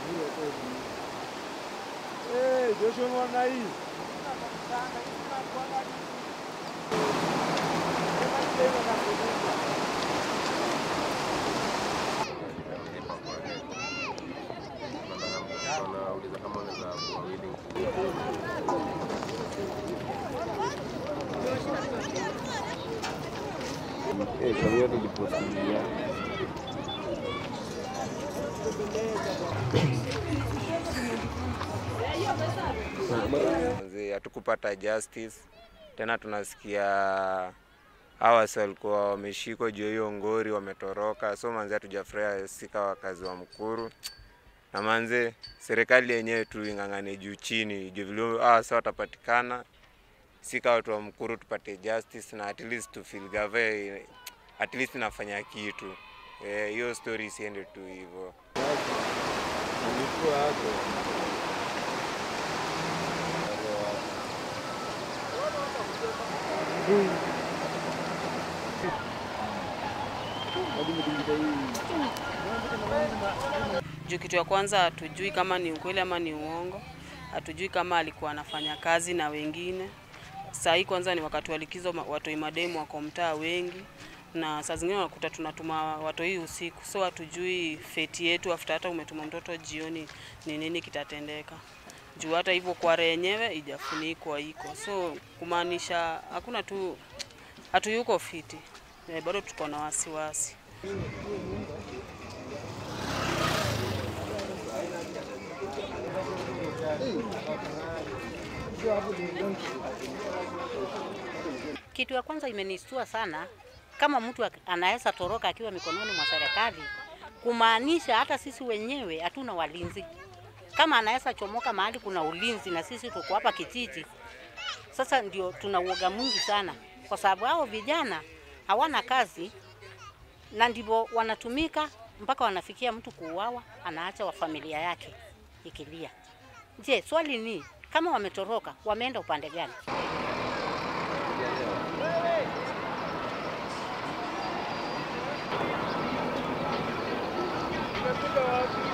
Eh, Joshua mwana hii. Wanauliza kama unaweza kuwa willing Eh, kwa hiyo nilipostilia. Manze, hatukupata justice tena, tunasikia hawa si walikuwa wameshikwa juu ya hiyo ngori, wametoroka. So manze, hatujafurahia sika wakazi wa Mkuru, na manze, serikali yenyewe tu ing'ang'ane juu chini, juu vile hawa sa watapatikana, sika watu wa Mkuru tupate justice na at least to feel gave at least nafanya kitu Eh, hiyo story isiende tu hivyo. Nilikuwa hapo. Juu kitu ya kwanza hatujui kama ni ukweli ama ni uongo, hatujui kama alikuwa anafanya kazi na wengine. Saa hii kwanza ni wakati wa likizo, ma- watoi mademu wako mtaa wengi, na saa zingine unakuta tunatuma watoi usiku, so hatujui feti yetu after hata umetuma mtoto jioni ni nini kitatendeka. Juu hata hivyo kware yenyewe ijafunikwa iko, so kumaanisha hakuna tu, hatuyuko fiti, Eh, bado tuko na wasiwasi. Kitu ya kwanza imenistua sana, kama mtu ak- anaweza toroka akiwa mikononi mwa serikali, kumaanisha hata sisi wenyewe hatuna walinzi. Kama anaweza chomoka mahali kuna ulinzi na sisi tuko hapa kijiji, sasa ndio tuna uoga mwingi sana, kwa sababu hao vijana hawana kazi na ndivyo wanatumika mpaka wanafikia mtu kuuawa, anaacha wa familia yake ikilia. Je, swali ni kama wametoroka, wameenda upande gani? Umekuja wapi?